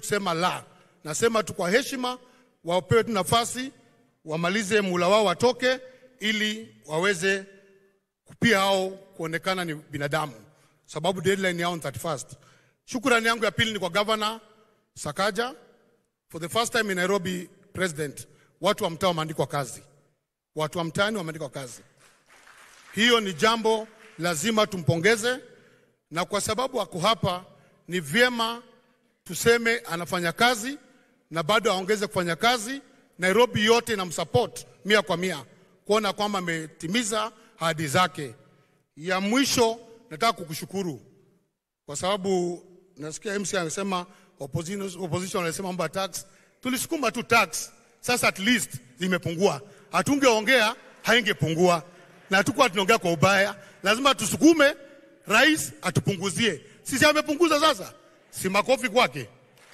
kusema la. Nasema tu kwa heshima, wapewe tu nafasi wamalize mula wao watoke, ili waweze pia hao kuonekana ni binadamu, sababu deadline yao ni 31st. Shukrani yangu ya pili ni kwa Governor Sakaja. For the first time in Nairobi president, watu wa mtaa wameandikwa kazi, watu wa mtaani wameandikwa kazi. Hiyo ni jambo lazima tumpongeze, na kwa sababu ako hapa, ni vyema tuseme anafanya kazi na bado aongeze kufanya kazi. Nairobi yote inamsupport mia kwa mia kuona kwamba ametimiza ahadi zake. Ya mwisho, nataka kukushukuru kwa sababu nasikia MC anasema opposition, opposition wanasema mambo ya tax. Tulisukuma tu tax, sasa at least zimepungua. Hatungeongea haingepungua, na hatukuwa tunaongea kwa ubaya. Lazima tusukume rais atupunguzie. Sisi amepunguza sasa, si makofi kwake.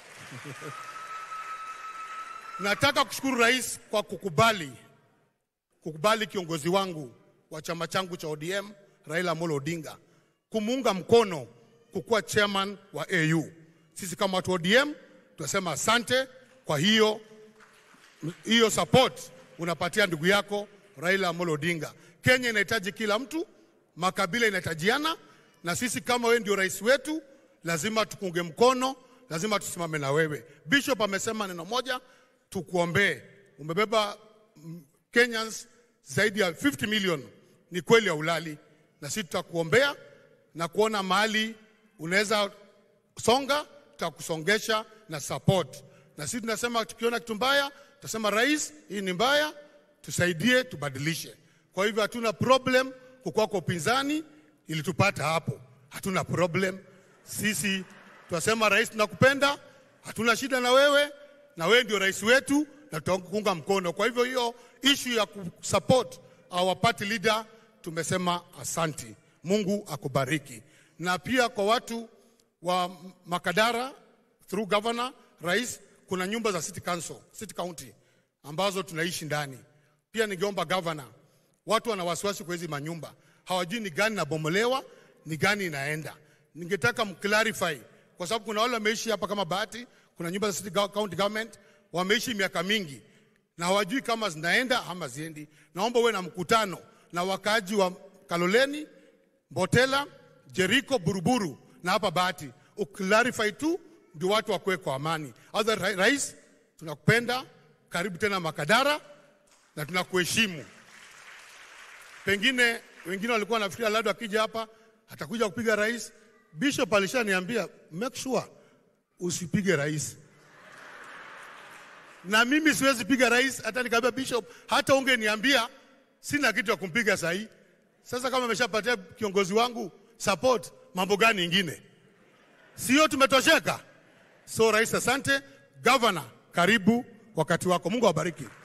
Nataka kushukuru rais kwa kukubali kukubali kiongozi wangu wa chama changu cha ODM Raila Amolo Odinga kumuunga mkono kukuwa chairman wa AU. Sisi kama watu wa ODM tunasema asante kwa hiyo hiyo support unapatia ndugu yako Raila Amolo Odinga. Kenya inahitaji kila mtu, makabila inahitajiana, na sisi kama wewe ndio rais wetu, lazima tukunge mkono, lazima tusimame na wewe. Bishop amesema neno moja, tukuombee. Umebeba mm, Kenyans zaidi ya 50 million, ni kweli ya ulali, na sisi tutakuombea na kuona mahali unaweza songa, tutakusongesha na support. Na sisi tunasema tukiona kitu mbaya, tutasema rais, hii ni mbaya, tusaidie, tubadilishe. Kwa hivyo hatuna problem kukuwa kwa upinzani, ilitupata hapo, hatuna problem. Sisi tunasema rais, tunakupenda, hatuna shida na wewe, na wewe ndio rais wetu na tutakuunga mkono. Kwa hivyo hiyo issue ya kusupport our party leader tumesema asanti. Mungu akubariki. Na pia kwa watu wa Makadara through governor, rais, kuna nyumba za city council, city county ambazo tunaishi ndani. Pia ningeomba governor, watu wana wasiwasi kwa hizi manyumba, hawajui ni gani inabomolewa, ni gani inaenda. Ningetaka mclarify kwa sababu kuna wale wameishi hapa kama Bahati, kuna nyumba za city go- county government wameishi miaka mingi na hawajui kama zinaenda ama ziendi. Naomba uwe na mkutano na wakaaji wa Kaloleni, Mbotela, Jeriko, Buruburu na hapa Bahati, uclarify tu ndio watu wakuwe kwa amani. Other ra- rais, tunakupenda, karibu tena Makadara na tunakuheshimu. Pengine wengine walikuwa wanafikiria labda akija hapa atakuja kupiga rais. Bishop alishaniambia make sure usipige rais na mimi siwezi piga rais. Hata nikaambia bishop, hata ungeniambia sina kitu ya kumpiga sahi. Sasa kama ameshapatia kiongozi wangu support, mambo gani ingine? Sio tumetosheka? So rais, asante. Governor, karibu wakati wako. Mungu awabariki.